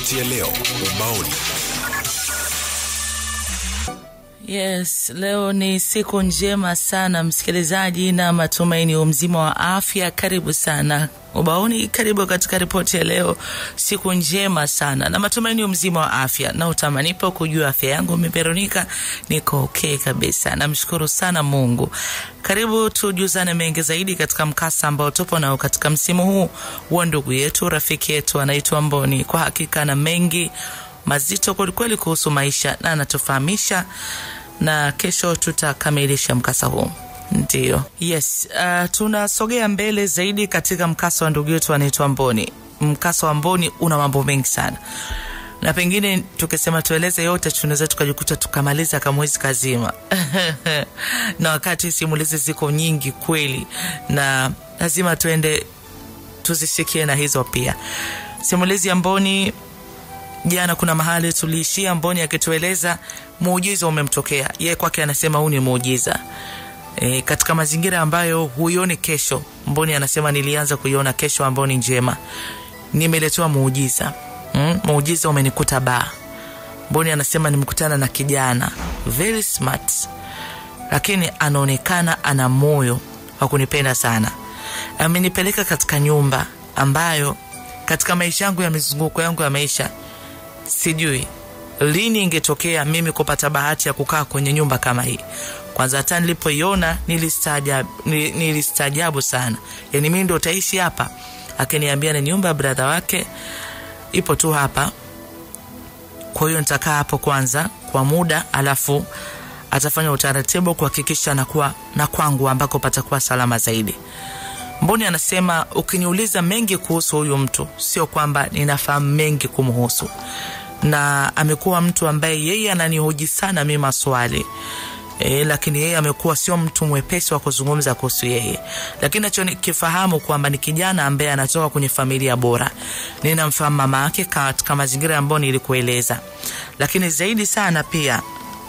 ripoti ya leo ubaoni. Yes, leo ni siku njema sana msikilizaji, na matumaini umzima wa afya. Karibu sana ubaoni, karibu katika ripoti ya leo. Siku njema sana na matumaini umzima wa afya, na utamanipo kujua afya yangu mimi Veronica niko okay kabisa, namshukuru sana Mungu. Karibu tujuzane mengi zaidi katika mkasa ambao tupo nao katika msimu huu wa ndugu yetu rafiki yetu anaitwa Mboni. Kwa hakika na mengi mazito kwelikweli kuhusu maisha na anatufahamisha na kesho tutakamilisha mkasa huu. Ndio, yes. Uh, tunasogea mbele zaidi katika mkasa wa ndugu yetu anaitwa Mboni. Mkasa wa Mboni una mambo mengi sana, na pengine tukisema tueleze yote tunaweza tukajikuta tukamaliza kamwezi kazima na wakati simulizi ziko nyingi kweli, na lazima tuende tuzisikie na hizo pia. Simulizi ya Mboni jana kuna mahali tuliishia Mboni akitueleza muujiza umemtokea yeye, kwake anasema huu ni muujiza e, katika mazingira ambayo huioni kesho. Mboni anasema nilianza kuiona kesho ambayo ni njema, nimeletewa muujiza mm, muujiza umenikuta baa. Mboni anasema nimekutana na kijana very smart, lakini anaonekana ana moyo wa kunipenda sana. Amenipeleka katika nyumba ambayo katika maisha yangu ya mizunguko yangu ya maisha sijui lini ingetokea mimi kupata bahati ya kukaa kwenye nyumba kama hii. Kwanza hata nilipoiona nilistaajabu, nilistaajabu sana. Yani mimi ndo utaishi hapa? Akiniambia ni nyumba ya bradha wake ipo tu hapa, kwa hiyo nitakaa hapo kwanza kwa muda, alafu atafanya utaratibu kuhakikisha nakuwa na kwangu ambako patakuwa salama zaidi. Mboni anasema ukiniuliza mengi kuhusu huyu mtu, sio kwamba ninafahamu mengi kumhusu, na amekuwa mtu ambaye yeye ananihoji sana mi maswali e, lakini yeye amekuwa sio mtu mwepesi wa kuzungumza kuhusu yeye, lakini nachokifahamu kwamba ni kijana ambaye anatoka kwenye familia bora. Ninamfahamu mama yake katika mazingira ambayo nilikueleza, lakini zaidi sana pia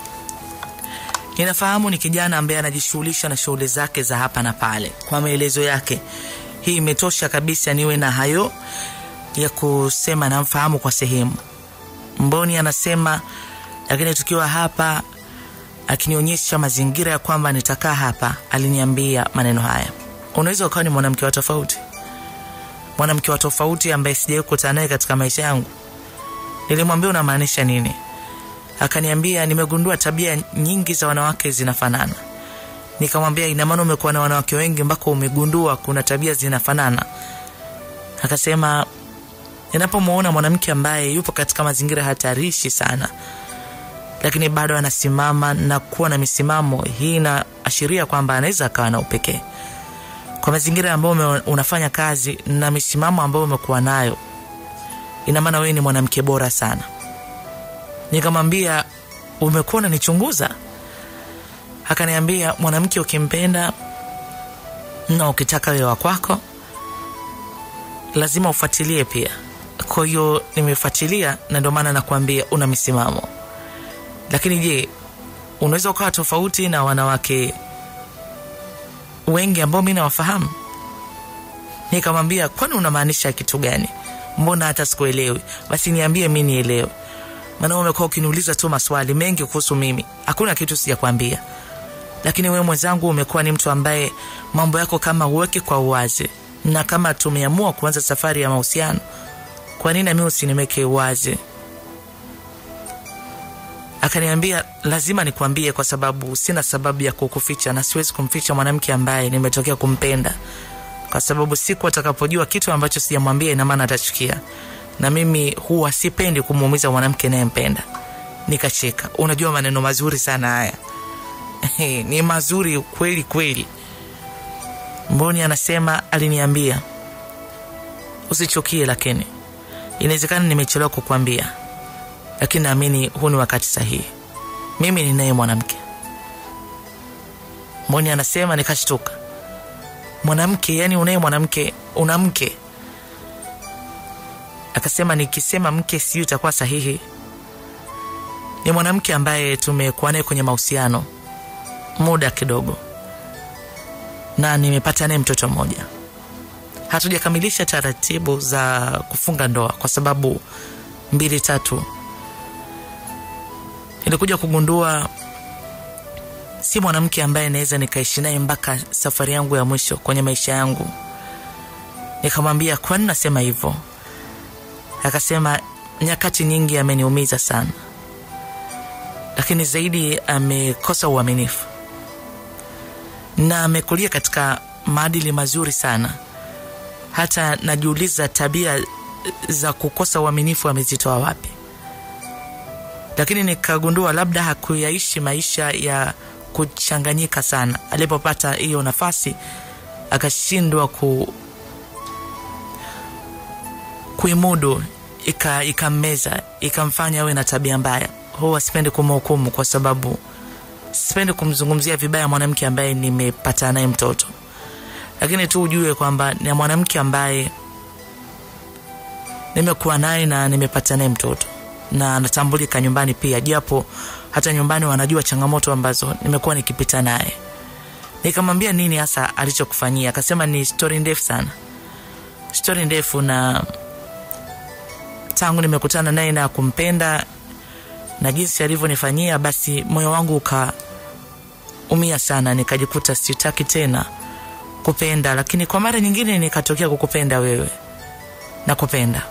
ninafahamu ni kijana ambaye anajishughulisha na shughuli zake za hapa na pale. Kwa maelezo yake, hii imetosha kabisa niwe na hayo ya kusema namfahamu kwa sehemu. Mboni anasema, lakini tukiwa hapa, akinionyesha mazingira ya kwamba nitakaa hapa, aliniambia maneno haya: unaweza ukawa ni mwanamke wa tofauti, mwanamke wa tofauti ambaye sijawahi kukutana naye katika maisha yangu. Nilimwambia unamaanisha nini? Akaniambia nimegundua tabia nyingi za wanawake zinafanana. Nikamwambia ina maana umekuwa na wanawake wengi mpaka umegundua kuna tabia zinafanana? Akasema ninapomwona mwanamke ambaye yupo katika mazingira hatarishi sana, lakini bado anasimama na kuwa na misimamo, hii inaashiria kwamba anaweza akawa na upekee kwa mazingira ambayo unafanya kazi na misimamo ambayo umekuwa nayo, ina maana wewe ni mwanamke bora sana. Nikamwambia umekuwa unanichunguza? Akaniambia mwanamke ukimpenda na ukitaka wewe wa kwako lazima ufuatilie pia. Kwa hiyo nimefuatilia, na ndio maana nakwambia una misimamo. Lakini je, unaweza ukawa tofauti na wanawake wengi ambao mi nawafahamu? Nikamwambia kwani unamaanisha kitu gani? Mbona hata sikuelewi? Basi niambie mi nielewe maana umekuwa ukiniuliza tu maswali mengi kuhusu mimi, hakuna kitu sijakwambia. Lakini wewe mwenzangu, umekuwa ni mtu ambaye mambo yako kama uweke kwa uwazi, na kama tumeamua kuanza safari ya mahusiano, kwa nini nami usinimeke uwazi? Akaniambia lazima nikwambie, kwa sababu sina sababu ya kukuficha, na siwezi kumficha mwanamke ambaye nimetokea kumpenda, kwa sababu siku atakapojua kitu ambacho sijamwambia, ina maana atachukia na mimi huwa sipendi kumuumiza mwanamke nayempenda. Nikacheka. Unajua maneno mazuri sana haya ni mazuri kweli kweli. Mboni anasema aliniambia usichukie, lakini inawezekana nimechelewa kukwambia, lakini naamini huu ni wakati sahihi. Mimi ninaye mwanamke. Mboni anasema nikashtuka. Mwanamke? Yani unaye mwanamke? Una mke? Akasema nikisema mke sijui itakuwa sahihi. Ni mwanamke ambaye tumekuwa naye kwenye mahusiano muda kidogo, na nimepata naye mtoto mmoja. Hatujakamilisha taratibu za kufunga ndoa kwa sababu mbili tatu nilikuja kugundua si mwanamke ambaye naweza nikaishi naye mpaka safari yangu ya mwisho kwenye maisha yangu nikamwambia kwani nasema hivyo akasema nyakati nyingi ameniumiza sana lakini zaidi amekosa uaminifu na amekulia katika maadili mazuri sana hata najiuliza tabia za kukosa uaminifu amezitoa wapi lakini nikagundua labda hakuyaishi maisha ya kuchanganyika sana alipopata hiyo nafasi akashindwa ku kuimudu ikammeza ika ikamfanya awe na tabia mbaya huwa sipendi kumhukumu kwa sababu sipendi kumzungumzia vibaya mwanamke ambaye nimepata naye mtoto lakini tu ujue kwamba ni mwanamke ambaye nimekuwa naye na nimepata naye mtoto na anatambulika nyumbani pia japo hata nyumbani wanajua changamoto ambazo nimekuwa nikipita naye nikamwambia nini hasa alichokufanyia akasema ni stori ndefu sana stori ndefu na tangu nimekutana naye na kumpenda na jinsi alivyonifanyia basi moyo wangu ukaumia sana nikajikuta sitaki tena kupenda lakini kwa mara nyingine nikatokea kukupenda wewe na kupenda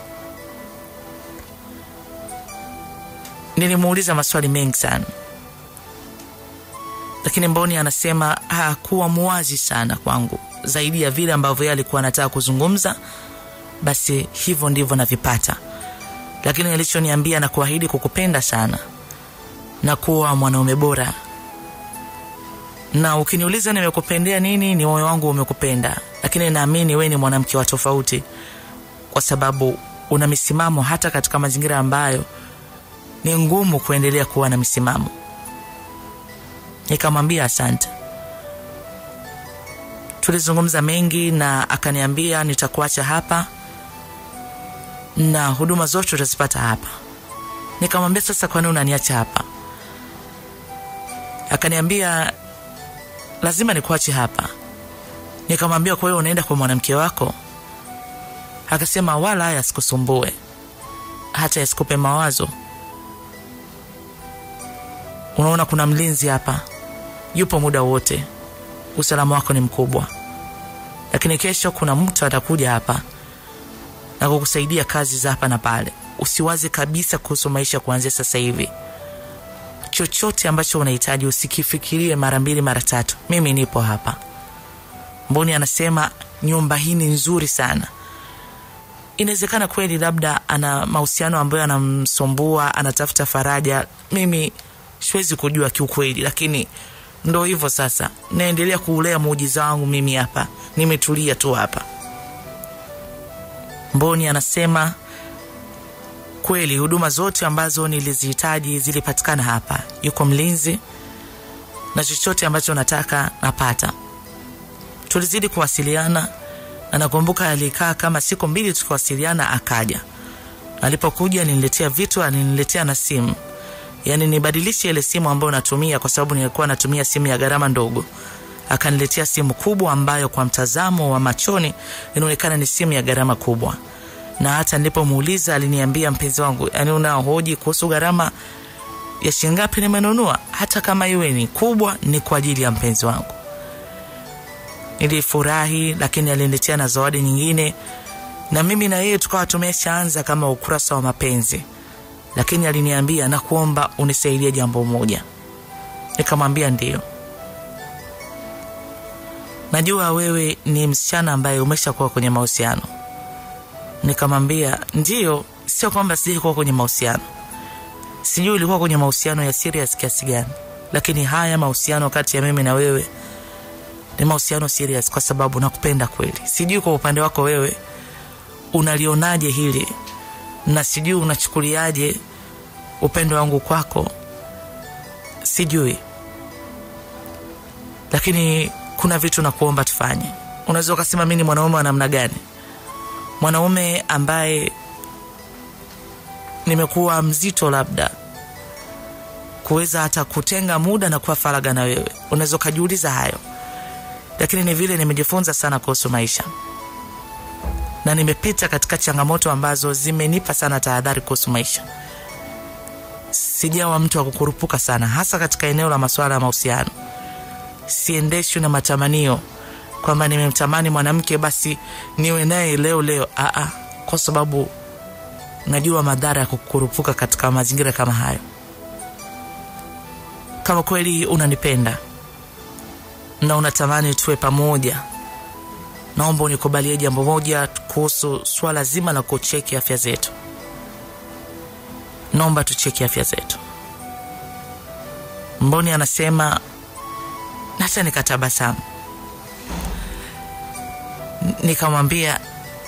nilimuuliza maswali mengi sana lakini mboni anasema hakuwa muwazi sana kwangu zaidi ya vile ambavyo yeye alikuwa anataka kuzungumza basi hivyo ndivyo navipata lakini alichoniambia na kuahidi kukupenda sana na kuwa mwanaume bora na ukiniuliza nimekupendea nini ni moyo wangu umekupenda lakini naamini we ni mwanamke wa tofauti kwa sababu una misimamo hata katika mazingira ambayo ni ngumu kuendelea kuwa na misimamo nikamwambia asante tulizungumza mengi na akaniambia nitakuacha hapa na huduma zote utazipata hapa nikamwambia sasa kwani unaniacha hapa akaniambia lazima nikuache hapa nikamwambia kwa hiyo unaenda kwa mwanamke wako akasema wala haya asikusumbue hata yasikupe mawazo unaona kuna mlinzi hapa yupo muda wote usalama wako ni mkubwa lakini kesho kuna mtu atakuja hapa na kukusaidia kazi za hapa na pale usiwaze kabisa kuhusu maisha kuanzia sasa hivi chochote ambacho unahitaji usikifikirie mara mbili mara tatu mimi nipo hapa mboni anasema nyumba hii ni nzuri sana inawezekana kweli labda ana mahusiano ambayo anamsumbua anatafuta faraja mimi siwezi kujua kiukweli lakini ndo hivyo sasa naendelea kuulea muujiza wangu mimi hapa nimetulia tu hapa mboni anasema kweli huduma zote ambazo nilizihitaji zilipatikana hapa yuko mlinzi na chochote ambacho nataka napata tulizidi kuwasiliana na nakumbuka alikaa kama siku mbili tukiwasiliana akaja alipokuja nililetea vitu aliniletea na simu yaani nibadilishe ile simu ambayo natumia kwa sababu nilikuwa natumia simu ya gharama ndogo akaniletea simu kubwa ambayo kwa mtazamo wa machoni inaonekana ni simu ya gharama kubwa na hata nilipomuuliza aliniambia mpenzi wangu yani unahoji kuhusu gharama ya shingapi nimenunua hata kama iwe ni kubwa ni kwa ajili ya mpenzi wangu nilifurahi lakini aliniletea na zawadi nyingine na mimi na yeye tukawa tumeshaanza kama ukurasa wa mapenzi lakini aliniambia na kuomba unisaidie jambo moja nikamwambia ndio najua wewe ni msichana ambaye umeshakuwa kwenye mahusiano nikamwambia ndio sio kwamba sijai kuwa kwenye mahusiano sijui ilikuwa kwenye mahusiano ya serious kiasi gani lakini haya mahusiano kati ya mimi na wewe ni mahusiano serious kwa sababu nakupenda kweli sijui kwa upande wako wewe unalionaje hili na sijui unachukuliaje upendo wangu kwako sijui lakini kuna vitu nakuomba tufanye unaweza ukasema mi ni mwanaume wa namna gani mwanaume ambaye nimekuwa mzito labda kuweza hata kutenga muda na kuwa faraga na wewe unaweza ukajiuliza hayo lakini ni vile nimejifunza sana kuhusu maisha na nimepita katika changamoto ambazo zimenipa sana tahadhari kuhusu maisha sijawa mtu wa kukurupuka sana hasa katika eneo la masuala ya mahusiano siendeshwi na matamanio kwamba nimemtamani mwanamke basi niwe naye leo leo Aa, kwa sababu najua madhara ya kukurupuka katika mazingira kama hayo kama kweli unanipenda na unatamani tuwe pamoja naomba unikubalie jambo moja kuhusu swala zima la kucheki afya zetu naomba tucheki afya zetu mboni anasema hata nikatabasamu N- nikamwambia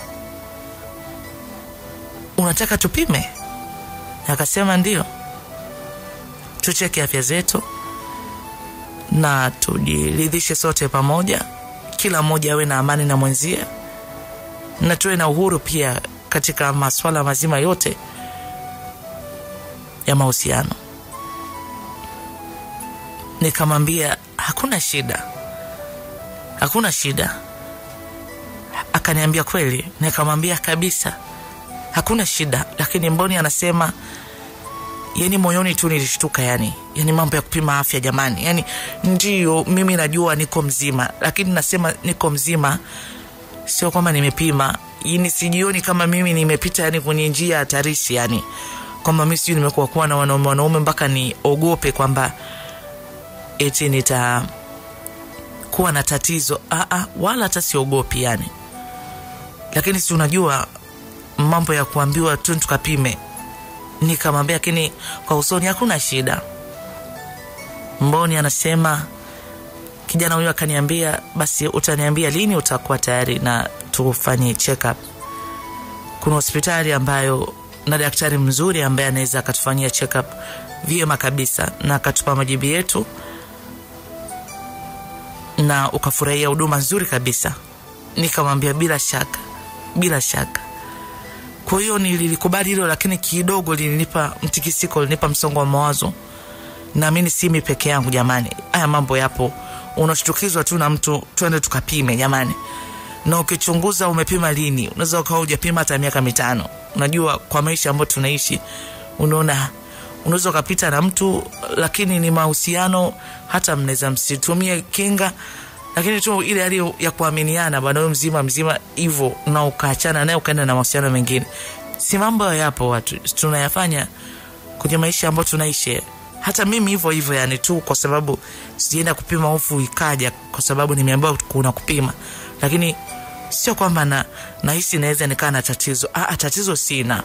unataka tupime akasema ndio tucheke afya zetu na tujiridhishe sote pamoja kila mmoja awe na amani na mwenzie na tuwe na uhuru pia katika maswala mazima yote ya mahusiano nikamwambia hakuna shida hakuna shida akaniambia kweli nikamwambia kabisa hakuna shida lakini mboni anasema yani moyoni tu nilishtuka yani yani mambo ya kupima afya jamani yani ndio mimi najua niko mzima lakini nasema niko mzima sio kwamba nimepima yani sijioni kama mimi nimepita yani kwenye njia hatarishi yani kwamba mi sijui nimekuwa kuwa na wanaume wanaume mpaka niogope kwamba eti nita kuwa na tatizo Aa, wala hata siogopi yani lakini si unajua mambo ya kuambiwa tu tukapime nikamwambia lakini kwa usoni hakuna shida mboni anasema kijana huyo akaniambia basi utaniambia lini utakuwa tayari na tufanye check up kuna hospitali ambayo na daktari mzuri ambaye anaweza akatufanyia check up vyema kabisa na akatupa majibu yetu na ukafurahia huduma nzuri kabisa nikamwambia bila shaka bila shaka kwa hiyo nililikubali hilo lakini kidogo lilinipa mtikisiko lilinipa msongo wa mawazo naamini simi peke yangu jamani haya mambo yapo unashtukizwa tu na mtu twende tukapime jamani na ukichunguza umepima lini unaweza ukawa ujapima hata miaka mitano unajua kwa maisha ambayo tunaishi unaona unaweza ukapita na mtu lakini ni mahusiano hata mnaweza msitumie kinga lakini tu ile hali ya kuaminiana bwana huyu mzima mzima hivyo na ukaachana naye ukaenda na mahusiano mengine si mambo yapo watu tunayafanya kwenye maisha ambayo tunaishi hata mimi hivyo hivyo yani tu kwa sababu sijaenda kupima hofu ikaja kwa sababu nimeambiwa kuna kupima lakini sio kwamba na nahisi naweza nikaa na tatizo ah, tatizo sina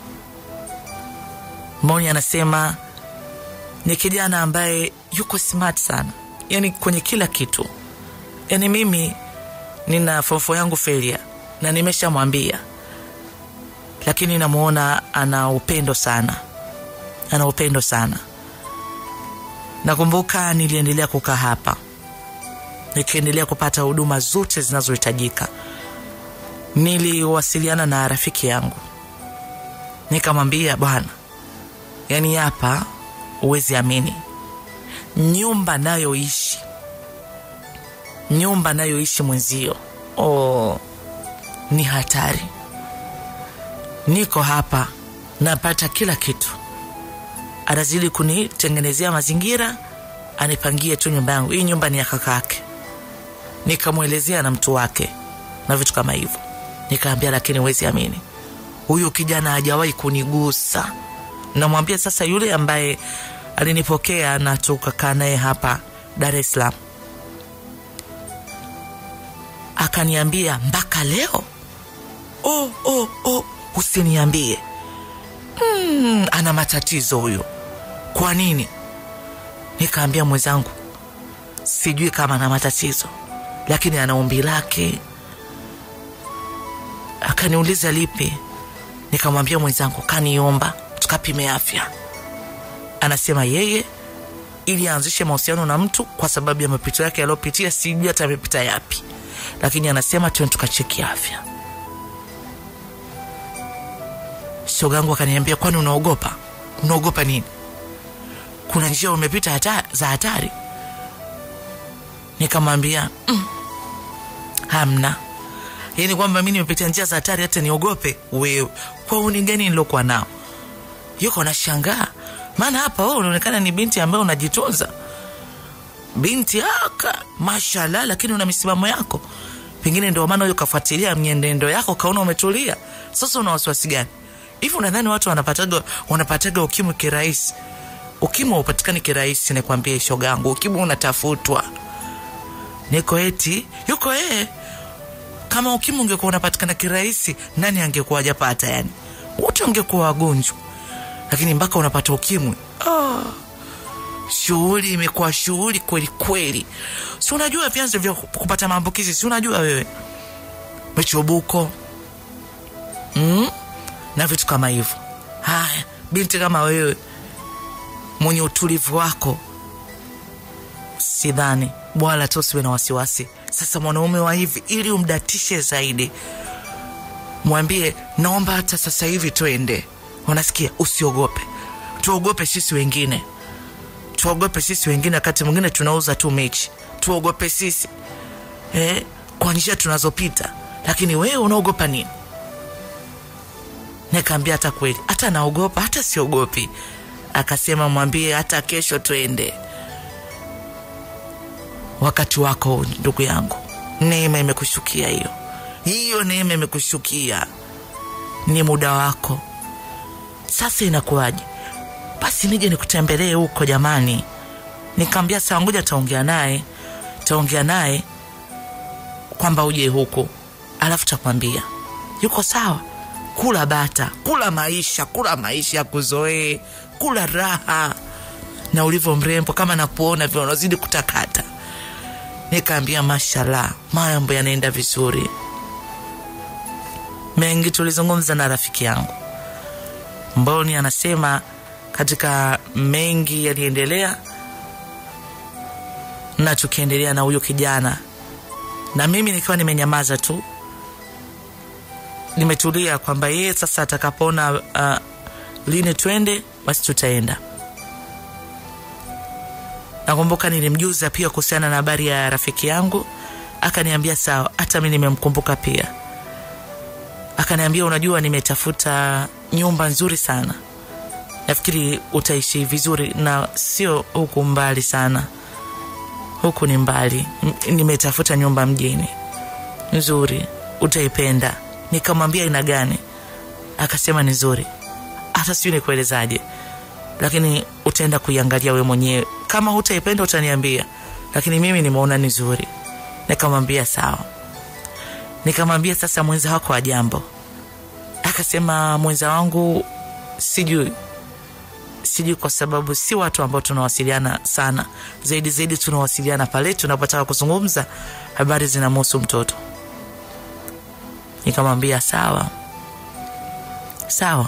moni anasema ni kijana ambaye yuko smart sana yani kwenye kila kitu yani mimi nina fofo yangu felia na nimeshamwambia lakini namuona ana upendo sana ana upendo sana nakumbuka niliendelea kukaa hapa nikiendelea kupata huduma zote zinazohitajika niliwasiliana na rafiki yangu nikamwambia bwana yani hapa huwezi amini nyumba nayoishi nyumba nayoishi mwenzio oh, ni hatari niko hapa napata kila kitu anazidi kunitengenezea mazingira anipangie tu nyumba yangu hii nyumba ni ya kakake nikamwelezea na mtu wake na vitu kama hivyo nikaambia lakini wezi amini huyu kijana hajawahi kunigusa namwambia sasa yule ambaye alinipokea na tukakaa naye hapa dar es salaam akaniambia mpaka leo oh, oh, oh, usiniambie mm, ana matatizo huyo kwa nini nikaambia mwenzangu sijui kama ana matatizo lakini ana ombi lake akaniuliza lipi nikamwambia mwenzangu kaniomba tukapime afya anasema yeye ili aanzishe mahusiano na mtu kwa sababu ya mapito yake yaliyopitia sijui hata amepita yapi lakini anasema tuende tukacheki afya shogangu akaniambia kwani unaogopa unaogopa nini kuna njia umepita hata, za hatari nikamwambia mm, hamna yaani kwamba mi nimepitia njia za hatari hata niogope wewe kwa uni gani nilokuwa nao yuko nashangaa maana hapa wewe unaonekana ni binti ambaye unajitunza binti aka mashallah lakini una misimamo yako pengine ndio maana huyo kafuatilia mienendo yako kaona umetulia sasa una wasiwasi gani hivi unadhani watu wanapataga wanapataga ukimwi kirahisi ukimwi haupatikani kirahisi nikwambie shogangu ukimwi unatafutwa niko eti yuko yeye kama ukimwi ungekuwa unapatikana kirahisi nani angekuwa hajapata yani wote wangekuwa wagonjwa lakini mpaka unapata ukimwi oh. shughuli imekuwa shughuli kweli kweli si unajua vyanzo vya kupata maambukizi si unajua wewe michubuko mm? na vitu kama hivyo haya binti kama wewe mwenye utulivu wako sidhani bwala tu usiwe na wasiwasi sasa mwanaume wa hivi ili umdatishe zaidi mwambie naomba hata sasa hivi twende unasikia usiogope tuogope sisi wengine tuogope sisi wengine wakati mwingine tunauza tu mechi tuogope sisi eh, kwa njia tunazopita lakini wewe unaogopa nini nikaambia hata kweli hata naogopa hata siogopi akasema mwambie hata kesho twende wakati wako ndugu yangu neema imekushukia hiyo hiyo neema imekushukia ni muda wako sasa inakuwaje basi nije nikutembelee huko jamani nikaambia sawa ngoja taongea naye taongea naye kwamba uje huku alafu takwambia yuko sawa kula bata kula maisha kula maisha ya kuzoee kula raha na ulivyo mrembo kama nakuona vile unazidi kutakata nikaambia mashallah mambo yanaenda vizuri mengi tulizungumza na rafiki yangu mboni anasema katika mengi yaliendelea na tukiendelea na huyo kijana na mimi nikiwa nimenyamaza tu nimetulia kwamba yeye sasa atakapoona uh, lini twende basi tutaenda nakumbuka nilimjuza pia kuhusiana na habari ya rafiki yangu akaniambia sawa hata mi nimemkumbuka pia akaniambia unajua nimetafuta nyumba nzuri sana nafikiri utaishi vizuri na sio huku mbali sana huku ni mbali M- nimetafuta nyumba mjini nzuri utaipenda nikamwambia ina gani akasema ni nzuri hata sijui nikuelezaje lakini utaenda kuiangalia we mwenyewe kama hutaipenda utaniambia lakini mimi nimeona ni nzuri nikamwambia sawa nikamwambia sasa mwenza wako wa jambo akasema mwenza wangu sijui sijui kwa sababu si watu ambao tunawasiliana sana zaidi zaidi tunawasiliana pale tunapotaka kuzungumza habari zinamhusu mtoto nikamwambia sawa sawa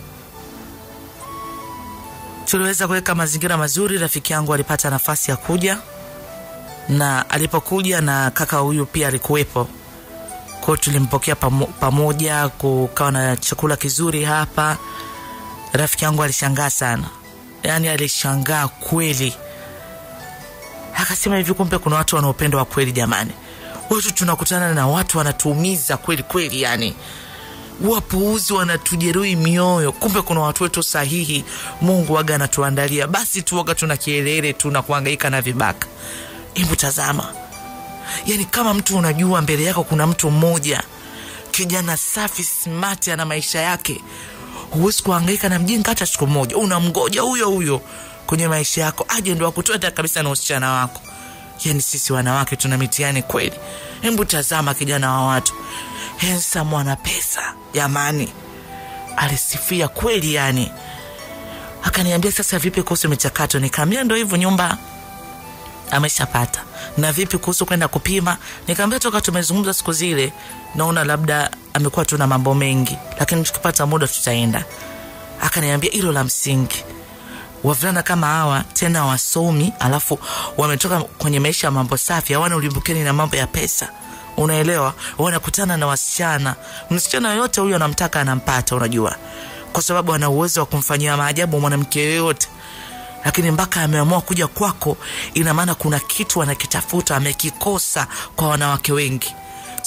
tuliweza kuweka mazingira mazuri rafiki yangu alipata nafasi ya kuja na alipokuja na kaka huyu pia alikuwepo kwao tulimpokea pamo, pamoja kukawa na chakula kizuri hapa rafiki yangu alishangaa sana yaani alishangaa kweli akasema hivi kumbe kuna watu wana upendo wa kweli jamani watu tunakutana na watu wanatuumiza kweli kweli yani wapuuzi wanatujeruhi mioyo kumbe kuna watu wetu sahihi mungu waga anatuandalia basi tuwaga tuna kielele tu na kuangaika na vibaka hebu tazama yani kama mtu unajua mbele yako kuna mtu mmoja kijana safi smart ana maisha yake huwezi kuhangaika na mjinga hata siku moja unamgoja huyo huyo kwenye maisha yako aje ndo akutoe hata kabisa na usichana wako yani sisi wanawake tuna mitihani kweli hebu tazama kijana wa watu hensa mwana pesa jamani alisifia kweli yani akaniambia sasa vipi kuhusu michakato nikaambia ndo hivyo nyumba ameshapata na vipi kuhusu kwenda kupima nikaambia toka tumezungumza siku zile naona labda amekuwa tuna mambo mengi lakini tukipata muda tutaenda akaniambia hilo la msingi wavulana kama hawa tena wasomi alafu wametoka kwenye maisha ya mambo safi hawana ulimbukeni na mambo ya pesa unaelewa wanakutana na wasichana msichana yoyote huyo anamtaka anampata unajua kwa sababu ana uwezo wa kumfanyia maajabu mwanamke yoyote lakini mpaka ameamua kuja kwako ina maana kuna kitu anakitafuta amekikosa kwa wanawake wengi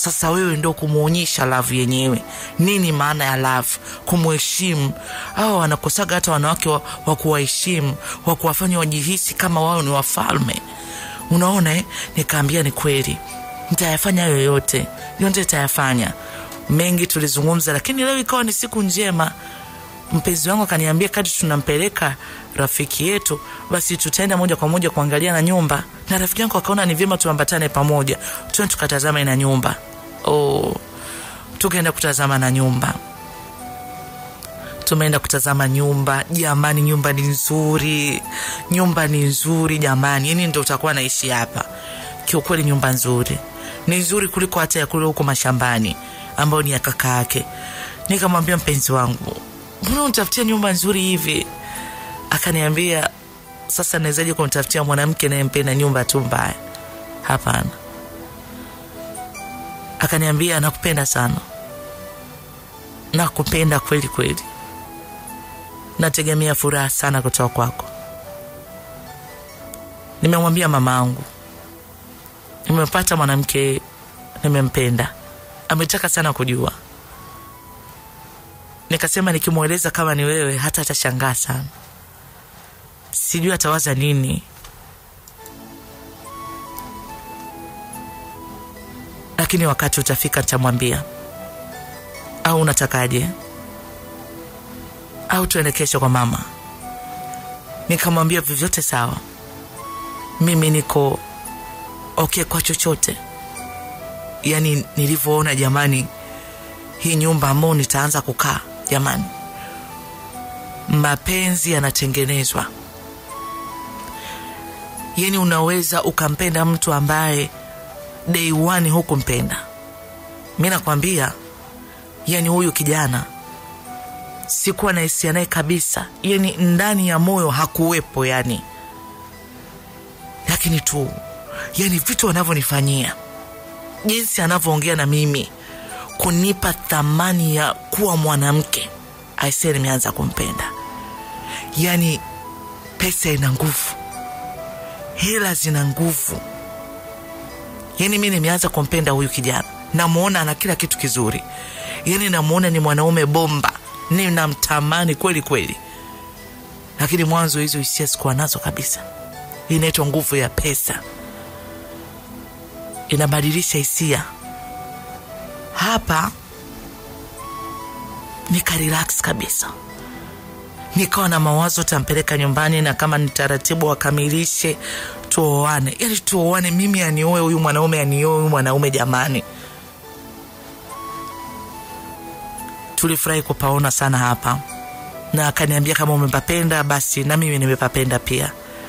sasa wewe ndo kumwonyesha love yenyewe nini maana ya love kumheshimu au wanakosaga hata wanawake wa, wa kuwaheshimu wa kuwafanya wajihisi kama wao ni wafalme unaona eh? nikaambia ni kweli nitayafanya hayo yote yote nitayafanya mengi tulizungumza lakini leo ikawa ni siku njema mpenzi wangu akaniambia kati tunampeleka rafiki yetu basi tutaenda moja kwa moja kuangalia na nyumba na rafiki yangu akaona ni vyema tuambatane pamoja tuende tukatazama na nyumba oh, tukaenda kutazama na nyumba tumeenda kutazama nyumba jamani nyumba ni nzuri nyumba ni nzuri jamani yani ndo utakuwa naishi hapa kiukweli nyumba nzuri ni nzuri kuliko hata ya kule huko mashambani ambayo ni ya kaka yake nikamwambia mpenzi wangu mbona unitafutia nyumba nzuri hivi akaniambia sasa nawezaje kumtafutia mwanamke nayempenda nyumba tu mbaya hapana akaniambia nakupenda sana nakupenda kweli kweli nategemea furaha sana kutoka kwako nimemwambia mama angu nimepata mwanamke nimempenda ametaka sana kujua nikasema nikimweleza kama ni wewe hata atashangaa sana sijui atawaza nini lakini wakati utafika nitamwambia au unatakaje au tuende kesho kwa mama nikamwambia vyovyote sawa mimi niko okay kwa chochote yaani nilivyoona jamani hii nyumba ambao nitaanza kukaa jamani mapenzi yanatengenezwa yani unaweza ukampenda mtu ambaye day one hukumpenda mi nakwambia yani huyu kijana sikuwa na hisia naye kabisa yani ndani ya moyo hakuwepo yani lakini tu yani vitu anavyonifanyia jinsi anavyoongea na mimi kunipa thamani ya kuwa mwanamke aisee nimeanza kumpenda yani pesa ina nguvu hela zina nguvu yani mi nimeanza kumpenda huyu kijana namwona ana kila kitu kizuri yani namwona ni mwanaume bomba ninamtamani kweli kweli lakini mwanzo hizo hisia sikuwa nazo kabisa hii inaitwa nguvu ya pesa inabadilisha hisia hapa nikarelax kabisa nikawa na mawazo tampeleka nyumbani na kama ni taratibu wakamilishe tuoane yani tuoane mimi anioe huyu mwanaume anioe huyu mwanaume jamani tulifurahi kupaona sana hapa na akaniambia kama umepapenda basi na mimi nimepapenda pia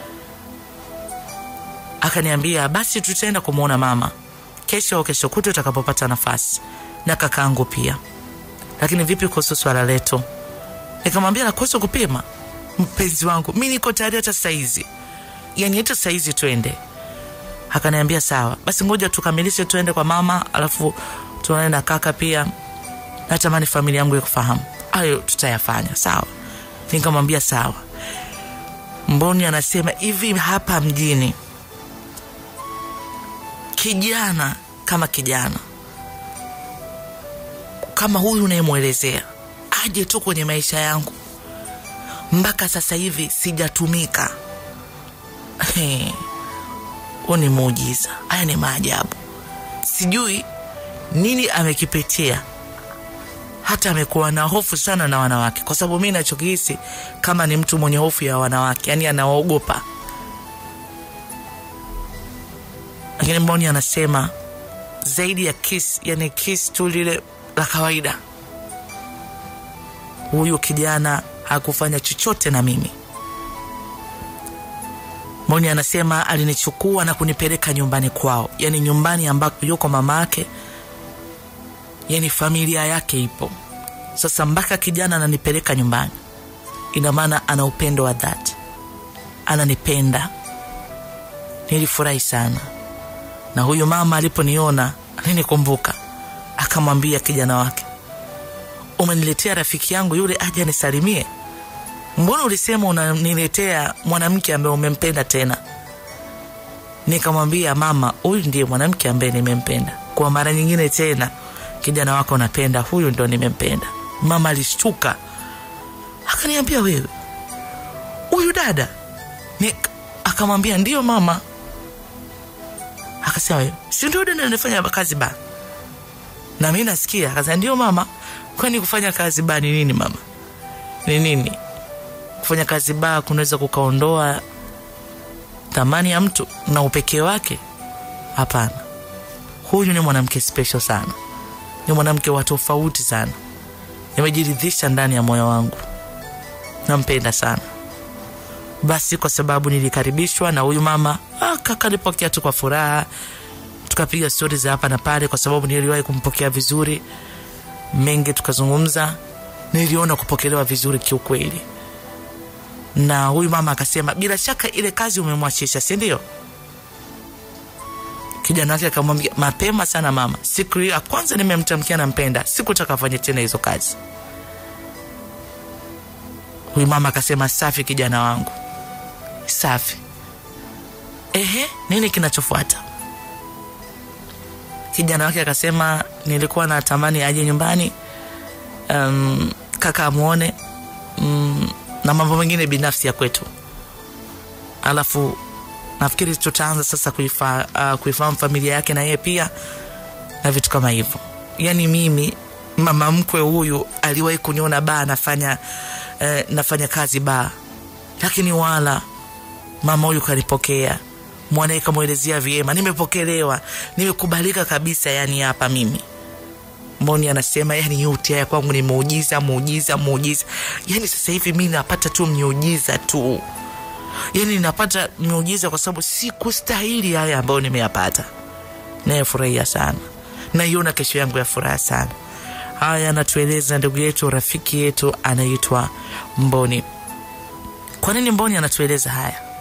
akaniambia basi tutaenda kumwona mama kesho au kesho kutu utakapopata nafasi na kakaangu pia lakini vipi kuhusu swala letu nikamwambia nakuhusu kupima mpenzi wangu mi niko tayari hata saizi yani hata saizi twende akaniambia sawa basi ngoja tukamilishe tuende kwa mama alafu tuonane na kaka pia natamani familia yangu ikufahamu hayo tutayafanya sawa nikamwambia sawa mboni anasema hivi hapa mjini kijana kama kijana kama huyu unayemwelezea aje tu kwenye maisha yangu mpaka sasa hivi sijatumika huu ni muujiza haya ni maajabu sijui nini amekipitia hata amekuwa na hofu sana na wanawake kwa sababu mi nachokihisi kama ni mtu mwenye hofu ya wanawake yani anawaogopa lakini mboni anasema zaidi ya kiss yani kiss tu lile la kawaida huyu kijana hakufanya chochote na mimi mboni anasema alinichukua na kunipeleka nyumbani kwao yani nyumbani ambako yuko mama yake yani familia yake ipo sasa mpaka kijana ananipeleka nyumbani ina maana ana upendo wa dhati ananipenda nilifurahi sana na huyu mama aliponiona alinikumbuka akamwambia kijana wake umeniletea rafiki yangu yule aje anisalimie mbona ulisema unaniletea mwanamke ambaye umempenda tena nikamwambia mama huyu ndiye mwanamke ambaye nimempenda kwa mara nyingine tena kijana wako napenda huyu ndo nimempenda mama alishtuka akaniambia wewe huyu dada ni akamwambia ndio mama akasema "Wewe, si ndio dada anafanya kazi ba na mi nasikia akasema ndio mama kwani kufanya kazi ba ni nini mama ni nini kufanya kazi ba kunaweza kukaondoa thamani ya mtu na upekee wake hapana huyu ni mwanamke special sana ni mwanamke wa tofauti sana nimejiridhisha ndani ya moyo wangu nampenda sana basi kwa sababu nilikaribishwa na huyu mama ah, kaka nipokea tu kwa furaha tukapiga stori za hapa na pale kwa sababu niliwahi kumpokea vizuri mengi tukazungumza niliona kupokelewa vizuri kiukweli na huyu mama akasema bila shaka ile kazi umemwachisha si ndio kijana wake akamwambia mapema sana mama siku hiyo ya kwanza nimemtamkia nampenda sikutaka afanye tena hizo kazi huyu mama akasema safi kijana wangu safi ehe nini kinachofuata kijana wake akasema nilikuwa natamani aje nyumbani um, kaka amwone um, na mambo mengine binafsi ya kwetu alafu nafikiri tutaanza sasa kuifa, uh, kuifahamu familia yake na yeye pia na vitu kama hivyo yaani mimi mama mkwe huyu aliwahi kuniona baa nafanya eh, nafanya kazi baa lakini wala mama huyu kanipokea mwanae kamwelezea vyema nimepokelewa nimekubalika kabisa yani hapa mimi mboni anasema yani yote haya kwangu ni muujiza muujiza muujiza yani sasa hivi mi napata tu miujiza tu yani napata miujiza kwa sababu sikustahili haya ambayo nimeyapata nayefurahia sana naiona kesho yangu ya furaha sana haya anatueleza ndugu yetu rafiki yetu anaitwa mboni kwa nini mboni anatueleza haya